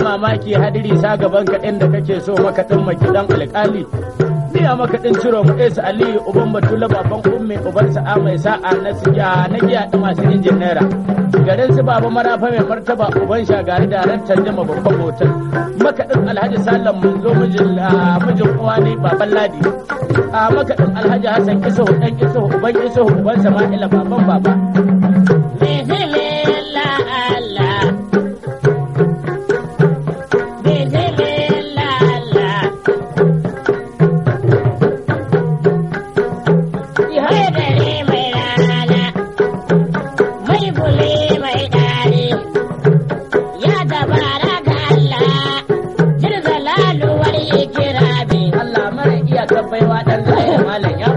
mamaki hadiri sa gaban ka inda kake so makaɗin makidan alƙali Niya makaɗin ciro mu Esu Aliyu uban Batula baban ummi uban sa'a mai sa'a na siya na giya da masu injin naira. Garin su baba marafa mai martaba uban shagari da rantar jama babban hotel. Makaɗin Alhaji Salam mun zo mijin mijin uwa ne baban Ladi. A makaɗin Alhaji Hassan Isuhu ɗan Isuhu uban Isuhu uban Sama'ila baban baba. Bismillah Allah. Bismillah Allah. Mai dare mai rana, mai bule mai ɗari, ya dabara ga Allah, jirga laluwar ikirabi. Allah mara iyakar baiwa ɗan zai malam ya.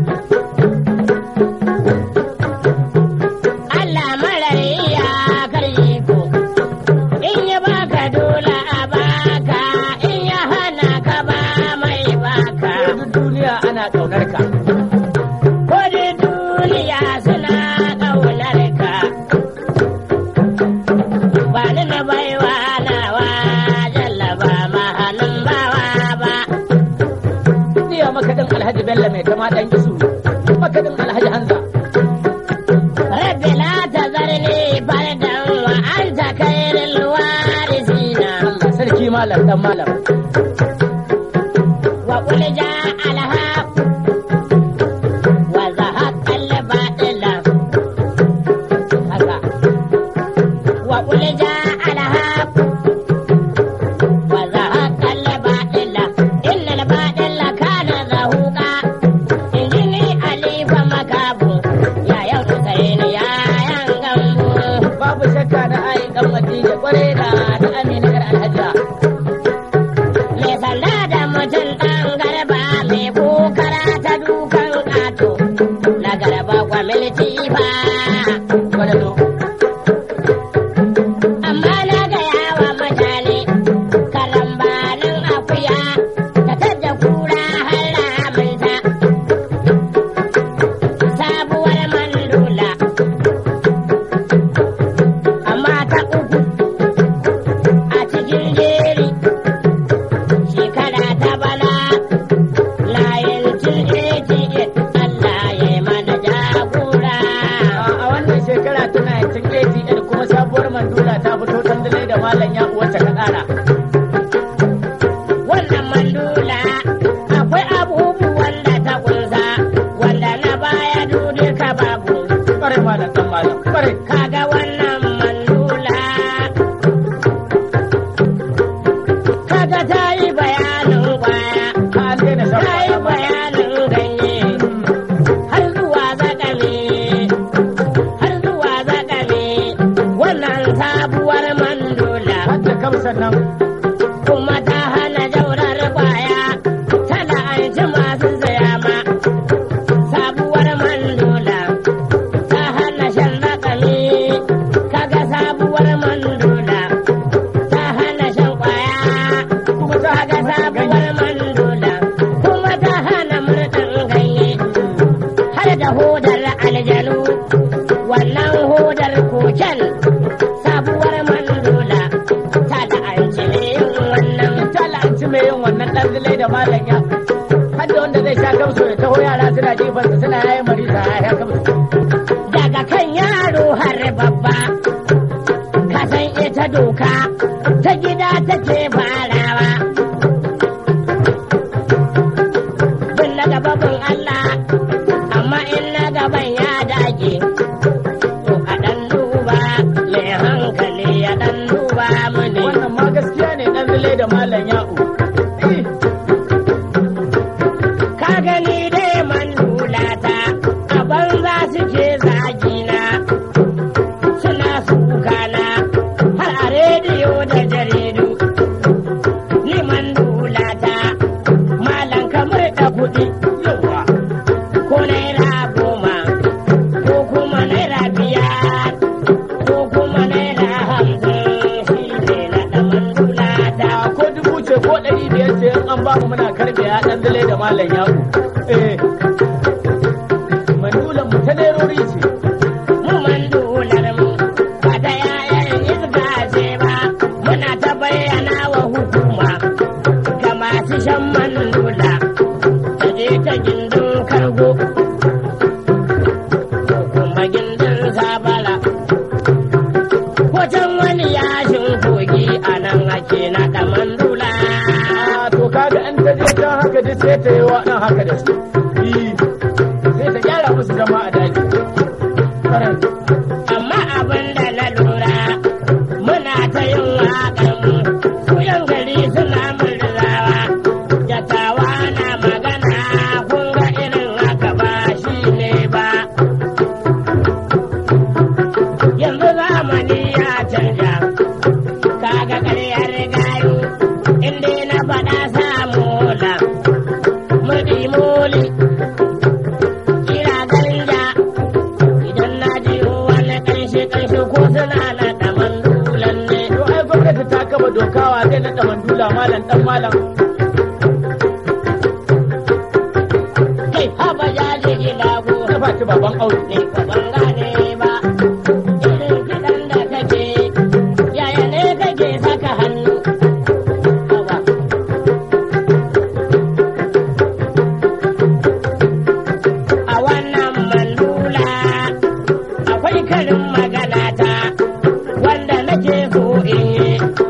Allah marar iyakar iko, in ya baka dole a baka, in ya hana ka ba mai baka. Duk duniya ana ƙaunar ka. Ko da duniya suna ƙaunar ka. Ba ni na baiwa nawa jallaba mahanin bawa ba. Niya makaɗin Alhaji Bello mai kama ɗan Isu. Makaɗin Alhaji Hamza. Rabbi la tazarni fardan wa anta khairul warisina. Allah sarki malam ɗan malam. وقل جاء الحق وزهق الباطل هذا وقل جاء الحق وزهق الباطل إن الباطل كان زهوقا إنني أليف مكابو يا يوم سين يا ينغمبو Babu shakka na ayi ɗan Madina ƙwarai da ta Amina ƴar Alhajiya. mai sanda da mutum ɗan garba mai kokara ta dukan ƙato na garba kwamiliti ba. Gwadado. Amma na gaya wa mutane karambanin akuya ta tadda kura har ramunta. Sabuwar mandula. Amma ta uku a cikin jeri. shekara ta bana layin cin Allah ya yi mana jagora. A wannan shekara tana yancin ATL kuma sabuwar mandula ta fito tandale da malam ya uwarta ka ƙara. Wannan mandula akwai abubuwan da ta kunsa wanda na baya duka babu. Ƙwarai malam ɗan malam. Ƙwarai. Kaga wannan mandula kaga ta yi bayanin kwaya, An daina shan ta yi kwaya malam. bayanin ganye. har zuwa zakame har zuwa zakame wannan sabuwar mandula Hadda kamsan nan. kuma ta hana jaurar kwaya tana anci masu saya ma sabuwar mandula ta hana shan zakame kaga sabuwar mandula ta hana shan kwaya Kuma ta kaga sabuwar mandula kuma ta hana murɗin ganye har da hodar aljanu wannan hodar koken sabuwar mandula ta da an yin wannan ta la'anci mai yin wannan ɗan zilai da malam ya. Hadda wanda zai sha kamso ya taho yara suna jifansa suna yayin marisa ya sha kamso. daga kan yaro har babba ka san ita doka ta gida take farawa bin na gaba bin Allah amma in na gaban ya dage to a ɗan duba mai hankali ya ɗan duba mini Wannan ma gaskiya ne ɗan zilai da malam ya'u. Eh, ka gani dai man lulata a banza suke zagina suna sukana har a rediyo da jaridu ni man lulata malam kamar da kuɗi yawa. ko naira goma ko kuma naira biyar ko kuma naira hamsin shi ne na ɗaman lulata Da ko dubu ce ko ɗari biyar ce in an ba mu muna karɓe ya ɗan zilai da malam ya'u. Eh. Mandulan mu ta nerori ce. mu mandular mu ba ta yayan iska ce ba muna ta bayyana shan mandula ta je ta gindin kargo ko kuma gindin sabala ko can wani yashin kogi a nan ake naɗa mandula Ah, to kaga an ta je can haka duk sai ta yi wa ɗan haka da su Ih, sai ta gyara musu zama a daji Faran. amma abin da na lura muna ta yin waƙar mu kuyan gari suna murzawa jakawa na magana kun ga irin haka ba shi ne ba yanzu zamani ya canja kaga ƙaryar gayu inda na faɗa samu la murɗi moli kira ganja idan na ji wani ƙarshe ƙarshe ko suna na ɗaman dulan ne To ai gwamnati ta kaba dokawa zai naɗa mandula malam ɗan malam. kai haba ya ji ila go Ta faci baban aure. ne ka ban gane ba irin kiɗan da kake yaya ne kake saka hannu haba a wannan mandula akwai karin magana ta wanda nake so in yi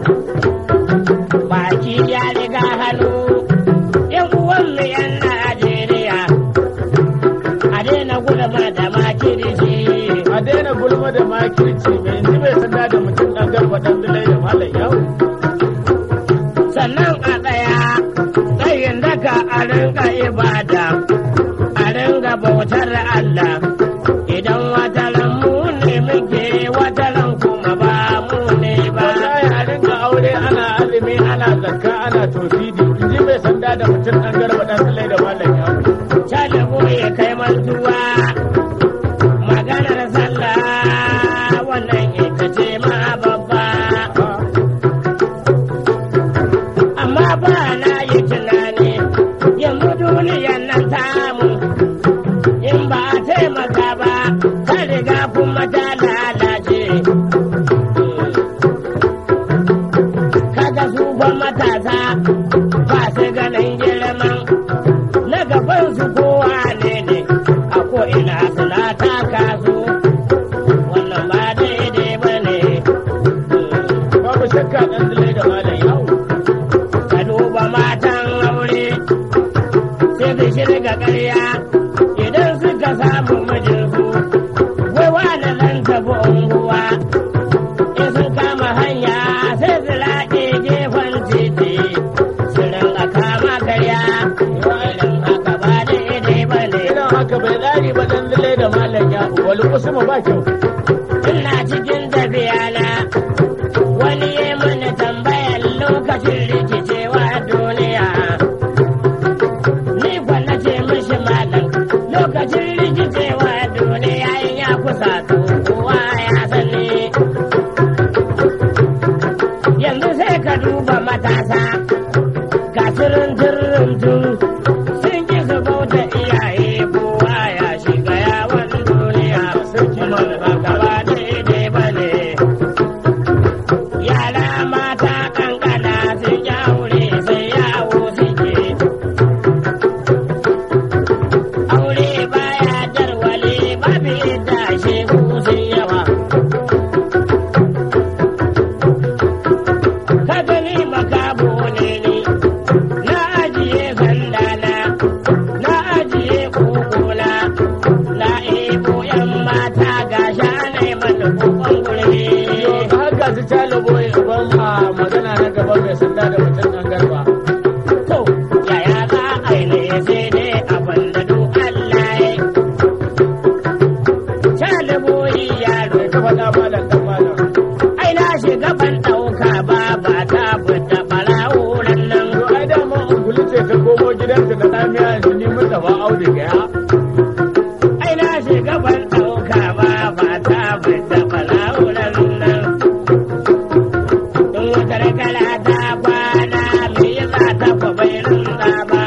baki ya riga hannu yan uwanmu yan Najeriya a daina gulma da makirci A daina gulma da makirci mai yanzu bai sanda da mutum ɗan garba ɗan bilai da malam yau. sannan a tsaya tsayin daka a rinka ibada a ringa bautar Allah idan wataran mu ne muke wataran kuma ba mu ne ba Wallahi a rinka aure ana azumi ana zakka ana tofidi. In ji bai sanda da mutum ɗan garba ɗan bilai da malam yau. Shalibu ya kai mantuwa maganar sallah wannan ita ce ma babba amma ba na yi tunani yanzu duniyan nan tamu in ba a taimaka ba ta riga kuma ta lalace kaga su fa matasa ba su ganin girman na gaban su kowa ne ne a ko ina suna taka su wannan ba daidai ba ne Babu shakka ɗan bilai da malam yau. ka duba matan aure sai su shirga ƙarya idan suka samu mijinsu wai wani nan tafi unguwa in sun kama hanya sai su laɗe gefen titi su ringa kama karya irin haka ba daidai ba ne Irin haka bai tsari ba ɗan bilai da malam yau. Wani kusuma ba kyau. ina cikin tafiya na wani ya mana tambayar lokacin rikicewa duniya ni kwa na ce mishi malam lokacin rikicewa duniya in ya kusa to kowa ya sani yanzu sai ka duba matasa ga turin turin tun sun ki su bauta iyaye kowa ya shiga yawon duniya kuma haka ba daidai ba ne yara mata kankana sun yi aure sai yawo suke aure baya jarwale babu yadda shegu sun yawa ka gani makabo ne ni na ajiye sandana na ajiye kokona na ebo yan mata ga shanai mana kokon gurbe haka su talibo ya ban ma magana na gaba mai sanda da mutum ɗan garba. to yaya za a yi ne sai dai abin da duk Allah ya Shaliboyi yaro Ka faɗa malam ɗan malam. ai na shiga ban ɗauka ba ba ta fita ɓarawuran nan To ai dama ungulu ce ta komo gidanta na ɗamiya yanzu ni mun taɓa auduga ya. ai na shiga ban ɗauka ba ba ta fita ɓarawuran nan in wutar kala ta kwana me yasa ta fa bai rinda ba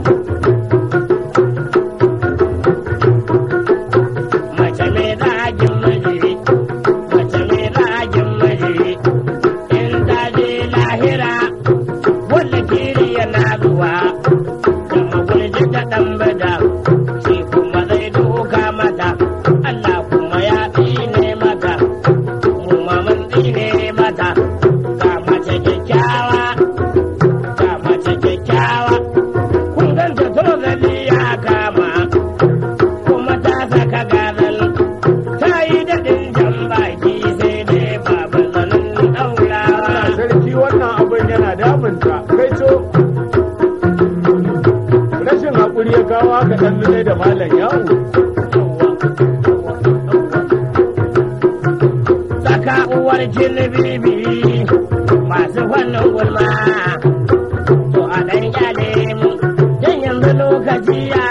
mace mai zagin miji mace mai zagin miji in ta je lahira wanda kiri yana zuwa gai da malam yawo Saka uwar bibi masu fannin gulma. To a ɗan kyale mu, don yanzu lokaci ya